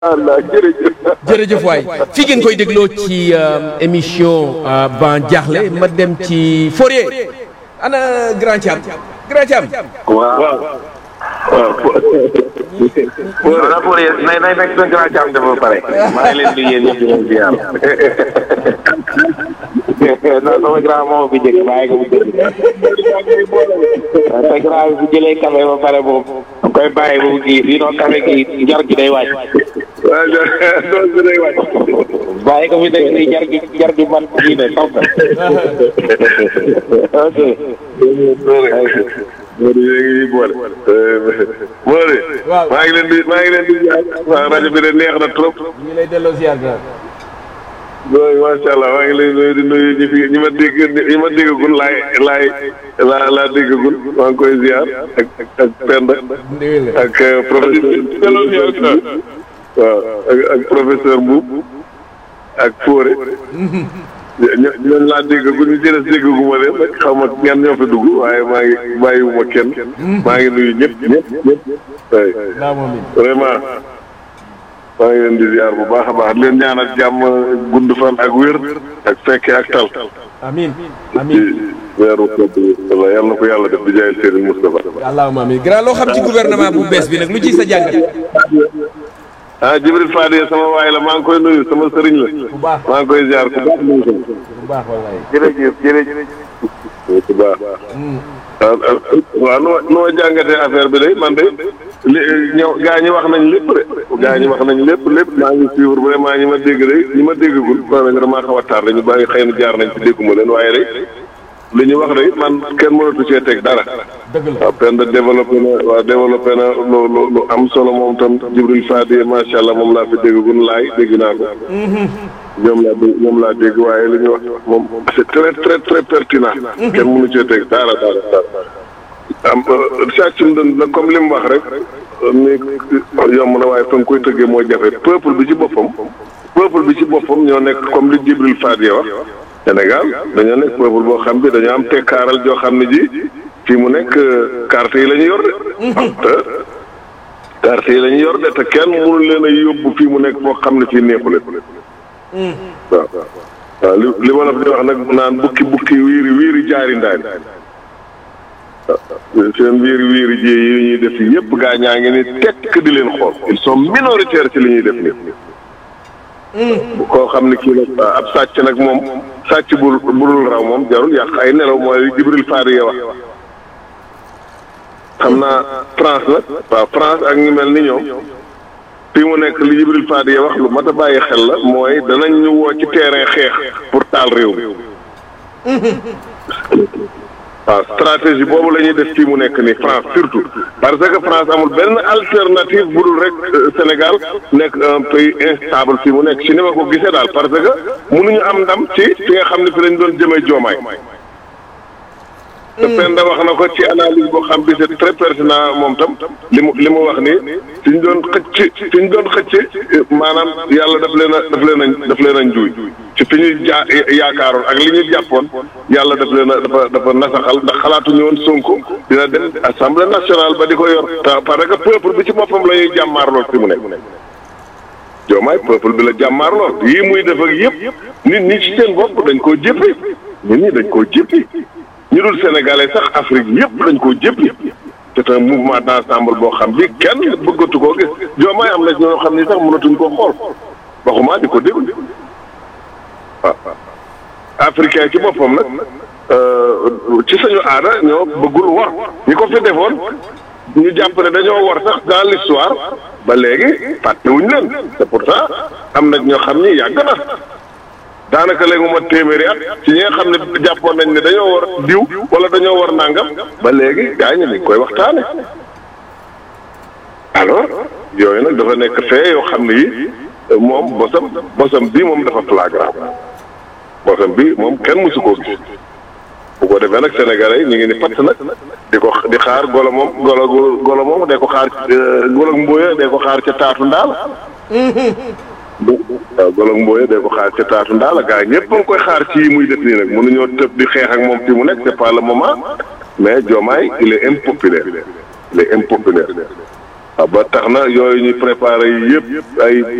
allah jërëjëf. jërëjëf waay fi ngeen koy dégloo ci émission ban jaaxle ma dem ci Fourier ana grand Thiam grand Thiam. waaw waaw. voilà pour yéen nay nay nekk seen grand jàmm ba pare maa ngi leen di yéen ñëpp di leen ziar non sama grand moom bi njëkk bàyyi ko bu jënd te grand bi bu jëlee café ba pare boobu da koy bàyyi ba mu kii sinon café gi jar gi day wàcc waaw loolu bi day wàcc. bàyyi ko fi nekk nii jar gi jar gi man kii ne taw na ok Modou yéen ngi boole. Modou. waaw maa ngi leen di maa ngi leen di ziar. waaw rajo bi de neex na trop. ñu ngi lay delloo ziar grand. loolu macha allah maa ngi lay nuyu di nuyu ñi fi ñi ma dégg ñi ma déggagul laay laay laa laa déggagul maa ngi koy ziar ak ak ak Penda ndewele ak professeur. waaw ak ak professeur Mboub ak Fóore. ño ñooñu laa déggagul ñu jëlee déggaguma leen rek xaw ma ñan ñoo fi dugg waaye maa ngi bàyyiwuma kenn. maa ngi nuyu ñëpp ñëpp ñëpp. oui naa moom it. vraiment maa ngi leen di ziar bu baax a baax di leen ñaanal jàmm gudd fan ak wér ak fekke ak tal. amiin ci amiin weeru kodd bi walla yal na ko yàlla def di jaay Serigne Moustapha. allahumma amiin grand loo xam ci gouvernement bu bees bi nag lu ci sa jàngat. ah Jibril Fadi sama waay la maa ngi koy nuyu sama sëriñ la. bu baax maa ngi koy ziar ku baax nuyu ko. bu baax wallaay. jërëjëf jërëjëf ku baax. waaw waaw noo noo jàngatee affaire bi de man de li ñëw gaa ñi wax nañ lépp de gaa ñi wax nañ lépp lépp maa ngi suivre vraiment ñi ma dégg de ñi ma déggagul maanaam damaa xaw a tardé ñu bàyyi xëy na jaar nañ ci dégguma leen waaye de li ñu wax de man kenn mënatu cee teg dara. dëgg la waaw Penda développé na waaw développé na lu lu lu am solo moom tam Jibril Fadi macha allah moom laa fi déggagul laay dégg naa ko. ñoom laa dégg ñoom laa dégg waaye li ñu wax moom c'est très très très pertinent. kenn mënu cee teg dara dara dara. am sàccum dën la comme li mu wax rek ni yomb na waaye fa nga koy tëggee moo jafe peuple bi ci boppam. peuple bi ci boppam ñoo nekk comme li Jibril Fadi wax. Sénégal dañoo nekk peuple boo xam bi dañoo am tekkaaral joo xam ne ji fii mu nekk carte yi la ñu yor de. te carte yi la ñu yor de te kenn mënu leen a yóbbu fii mu nekk foo xam ne fii neexule. waaw waaw li li ma la fi wax nag naan bukki bukki wiiri wiiri jaari ndaani. waaw seen wiiri wiiri ji yi ñuy def yëpp gaa ñaa ngi ni tekk di leen xool ils sont minoritaires ci li ñuy def nii. koo xam ne kii nag ab sàcc nag moom sàcc bu budul raw moom jarul yàq ay nelaw mooy Jibril Fadi ya wax xam naa France nag waaw France ak ñu mel ni ñoom fii mu nekk li Jibril Fadi ya wax lu mat a bàyyi xel la mooy danañ ñu woo ci terrain xeex pour taal réew mi waaw stratégie boobu la ñuy def fii mu nekk nii France surtout parce que France amul benn alternative bu dul rek Sénégal nekk un pays instable fii mu nekk ci ni ma ko gisee daal parce que mënuñu am ndam ci fi nga xam ne fi lañ doon jëmee joomaay. te Penda wax na ko ci analyse boo xam bi c'est très pertinent moom tam li mu li mu wax ni fi ñu doon xëcc fi ñu doon xëcc maanaam yàlla daf leen a daf leen a daf leen a njuuy ci fi ñuy jaa yaakaaroon ak li ñu jàppoon yàlla daf leen a dafa dafa nasaxal ndax xalaatuñu woon Sonko dina dem assemblée nationale ba di ko yor te parce que peuple bi ci boppam la ñuy jàmmaarloo fi mu nekk joomaay peuple bi la jàmmaarloo yii muy def ak yëpp nit ñi ci seen bopp dañ koo jéppi nit ñi dañ koo jéppi ñu dul sénégalais sax Afrique yëpp dañ koo jéppi c'est un mouvement d'ensemble boo xam bi kenn bëggatu koo gis joomaay am na ñoo xam ni sax mënatuñ koo xool waxuma di ko déglu waaw africain ci boppam nag ci sañu aada ñoo bëggul wor ñi ko fi defoon ñu jàpp ne dañoo wor sax dans l'histoire ba léegi fàttewuñ leen te pourtant am na ñoo xam ni yàgg na daanaka léegi mu ma téeméeri at ci ñi nga xam ne jàppoon nañ ne dañoo war diw wala dañoo war nangam ba léegi gaa ñi dañ koy waxtaane alors yooyu nag dafa nekk fee yoo xam ne yi moom bosam bosam bii moom dafa flagrant bosam bi moom kenn mësu koo gis bu ko defee nag sénégalais yi ñu ngi ni patt nag di ko di xaar golo moom golo golo moom de ko xaar golo mbóoya de ko xaar ca taatu ndaal waaw golo mbooye day ko xaar ca taatu ndaala gaa ñëpp a ngi koy xaar ci yi muy def nii nag mënuñoo tëb di xeex ak moom fi mu nekk c'est pas le moment mais Diomaye il est impopulaire il est impopulaire waaw ba tax na yooyu ñuy préparé yi yëpp ay